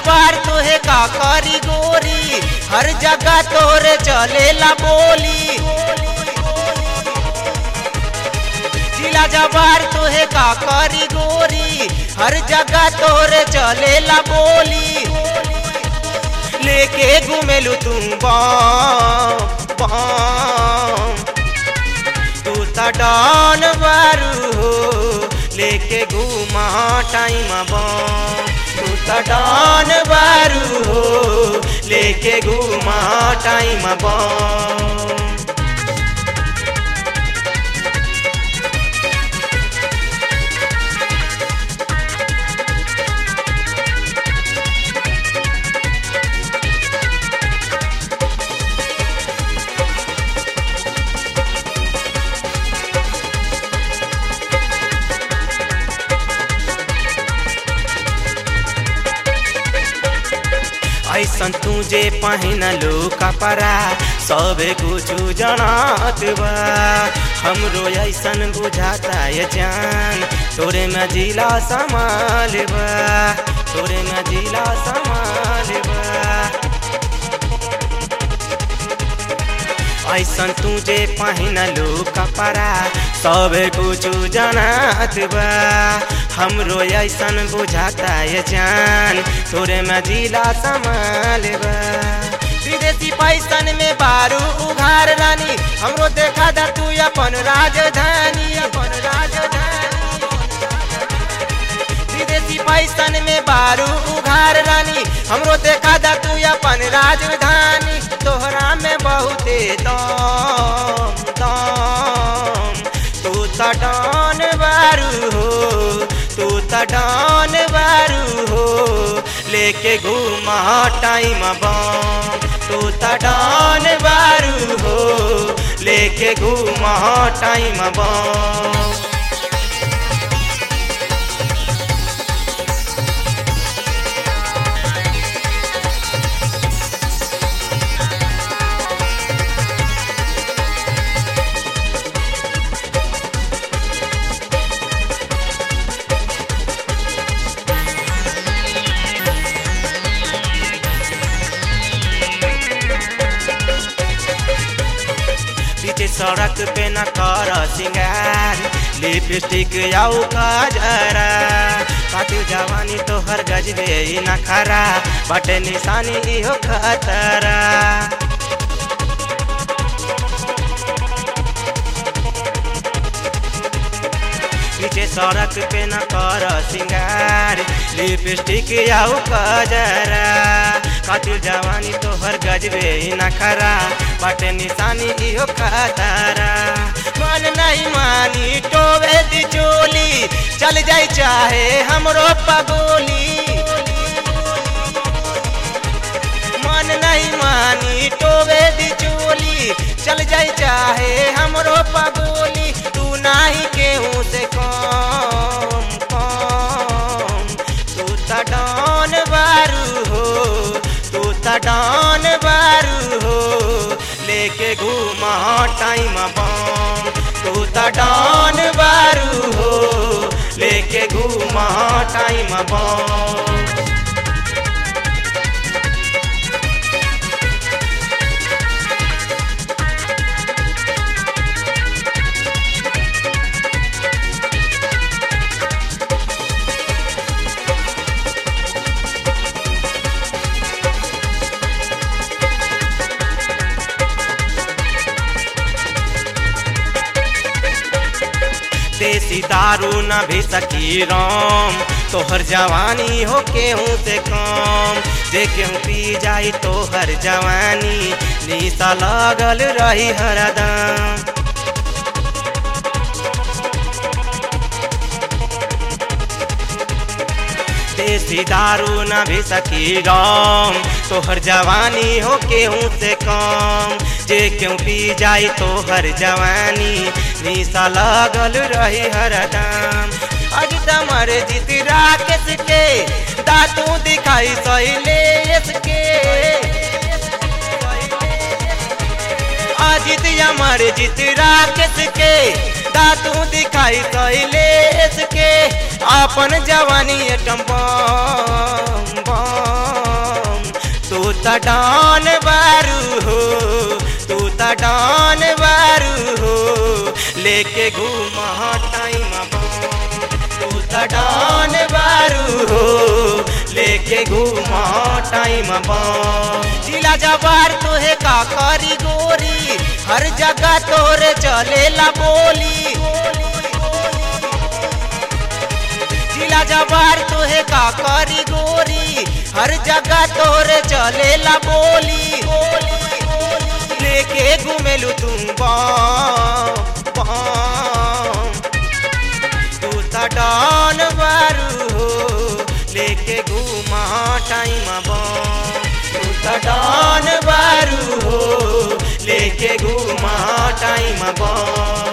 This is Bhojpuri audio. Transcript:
जवार तोहे का करी गोरी हर जगह तोरे चलेला बोली जिला जवार तोहे का करी गोरी हर जगह तोरे चलेला बोली लेके घूमेलू तुम बम बम तू त डॉन बारू हो लेके घूमा टाइम बम तू त डॉन बारू हो लेके घूमा टाइम बम ऐसन तुझे पहनलो कपड़ा सबे कुछ जनात बा हमरो ऐसन बुझाता ये जान तोरे में जिला समाल बा तोरे में जिला समाल बा ऐसन तुझे पहनलो कपड़ा सब कुछ जनात बा हमरो ऐसन बुझाता ये जान तोरे में जिला संभाल बा विदेशी पैसन में बारू उघार रानी हमरो देखा दा तू अपन राजधानी अपन राजधानी विदेशी पैसन में बारू उघार रानी हमरो देखा दा तू अपन राजधानी तोहरा में बहुते दम दम तू त डॉन बारू हो तू त डॉन बारू हो लेके घूमा टाइम बम तू त डॉन बारू हो लेके घूमा टाइम बम पीछे सड़क पे न कर सिंगार लिपस्टिक आउ कजरा काटू जवानी तोहर गजबे ई नखरा बटे निशानी इहो खतरा पीछे सड़क पे न कर सिंगार लिपस्टिक आउ कजरा काटू जवानी तोहर गजबे ई नखरा बटे निशानी इहो खतरा मन नहीं मानी टोवे दी चोली चल जाई चाहे हमरो पगोली मन नहीं मानी टोवे दी चोली चल जाई चाहे हमरो पगोली तू नाही केहू से कम कम तू त डॉन बारू हो तू त डॉन बारू हो लेके घूमा टाइम बम तू त डॉन बारू हो लेके घूमा टाइम बम देसी दारू न भी सकी राम तोहर जवानी हो केहू से कम जे केहू पी जाई तोहर जवानी निशा लगल रही हरदम देसी दारू न भी सकी राम तोहर जवानी हो केहू से कम जे क्यों पी जाई तोहर जवानी निशा लगल रही हरदम अज तमर जीत राकेश के दातू दिखाई सैलेश के अजित अमर जीत राकेश के दातू दिखाई कैलेश के अपन जवानी टम बम बम त डॉन बारू हो तू त डॉन बारू हो लेके घूम टाइम तू त डॉन बारू हो लेके घूम टाइम जिला जबार तोहे का करी गोरी हर जगह तोरे चलेला बोली जिला जबार तोहे का करी गोरी हर जगह तोरे चलेला बोली लेके घूमेलू तुम बम बम तू त डॉन बारू हो लेके घूमा टाइम बम तू त डॉन बारू हो लेके घूमा टाइम बम